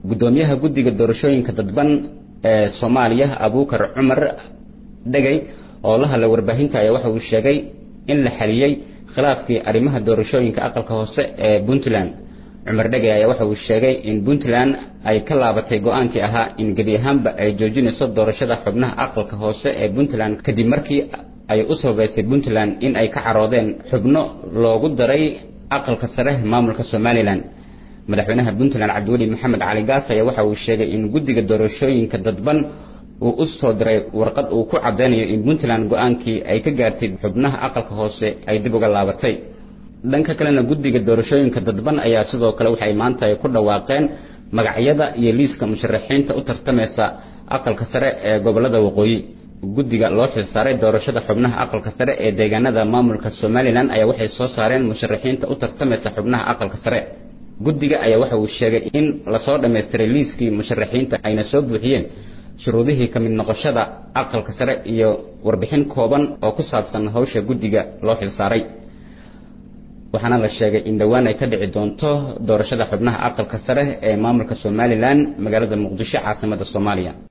guddoomiyaha guddiga doorashooyinka dadban ee soomaaliya abuukar cumar dhegey oo la hadlay warbaahinta ayaa waxa uu sheegay in la xaliyey khilaafkii arrimaha doorashooyinka aqalka hoose ee puntland cumar dhegey ayaa waxa uu sheegay in puntland ay ka laabatay go-aankii ahaa in gebi ahaanba ay joojinayso doorashada xubnaha aqalka hoose ee puntland kadib markii ay u sababaysay puntland in ay ka caroodeen xubno loogu daray aqalka sare maamulka somalilan madaxweynaha puntland cabdiweli maxamed cali gaas ayaa waxa uu sheegay in guddiga doorashooyinka dadban uu u soo diray warqad uu ku caddeynayo in puntland go-aankii ay ka gaartay xubnaha aqalka hoose ay dib uga laabatay dhanka kalena guddiga doorashooyinka dadban ayaa sidoo kale waxay maanta ay ku dhawaaqeen magacyada iyo liiska musharaxiinta u tartamaysa aqalka sare ee gobolada waqooyi guddiga loo xilsaaray doorashada xubnaha aqalka sare ee deegaanada maamulka somalilan ayaa waxay soo saareen musharaxiinta u tartamaysa xubnaha aqalka sare guddiga ayaa waxa uu sheegay in lasoo dhammaystiray liiskii musharaxiinta ayna soo buuxiyeen shuruudihii ka mid noqoshada aqalka sare iyo warbixin kooban oo ku saabsan hawsha guddiga loo xilsaaray waxaana la sheegay in dhowaan ay ka dhici doonto doorashada xubnaha aqalka sare ee maamulka somalilan magaalada muqdisho caasimada soomaaliya